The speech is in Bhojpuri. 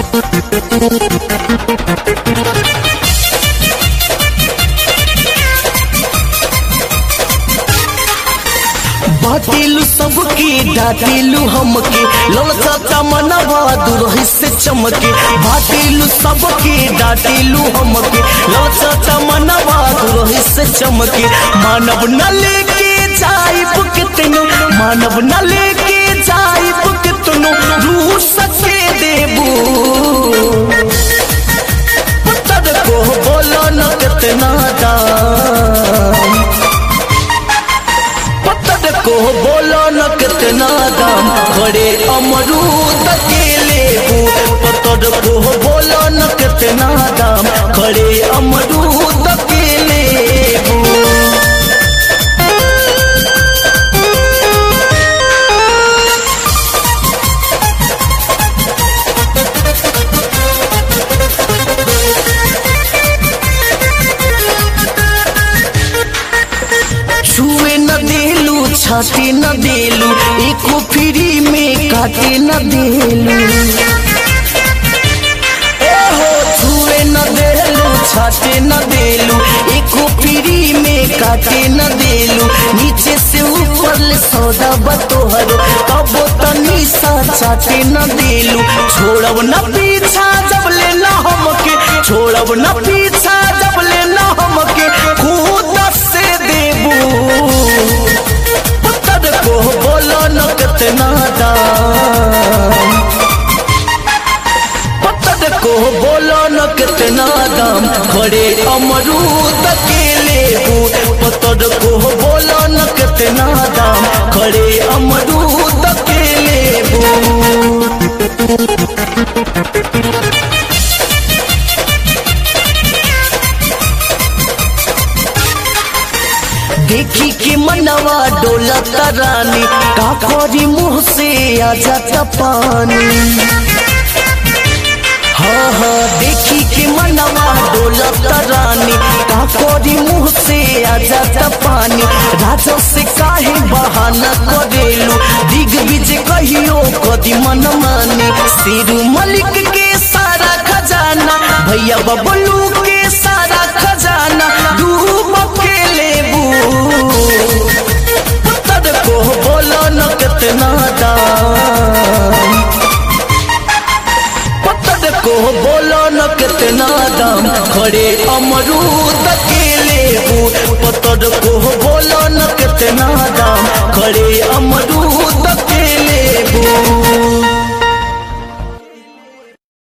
बाटेलू सबके डाटेलू हमके ललचा चमनवा दुरही से चमके बाटेलू सबके डाटेलू हमके ललचा चमनवा दुरही से चमके मानव न लेके जाइब कितनो मानव न लेके जाइब कितनो रूह सके देबू पुत्र को बोलो न कितना दाम पत्थर को बोलो न कितना दाम खड़े अमरूद के लेबू पत्थर को बोलो न कितना दाम खड़े अमरूद के लेबू छुए न देलू छाटे न देलू एको फ्री में काटे न देलू ओहो छुए न देलू छाटे न देलू एको फ्री में काटे न देलू नीचे से ऊपर ले सौदा बतोहर कबो तनी सा चाटे न देलू छोड़ब न पीछा जब ले न हमके छोड़ब न पीछा जब ले न हमके खुद से देबू पुत्र को बोलो न कितना दाम पत्थर को बोलो न कितना दाम खड़े अमरूद के लेबू पत्थर को बोलो न कितना दाम खड़े अमरूद के लेबू देखी के मनवा डोलत रानी का करी मुंह से आ जाता पानी हाँ हाँ देखी के मनवा डोलत रानी का करी मुंह से आ जाता पानी राजा से काहे बहाना करेलू दिग बीज कहियो कदी मन माने सिरू मलिक के सारा खजाना भैया बबलू के सारा खजाना डूब के लेबू पुत्र को बोलो न कितना दाम पत्थर को बोलो न कितना दाम खड़े अमरूद के लेबू पत्थर को बोलो न कितना दाम खड़े अमरूद के लेबू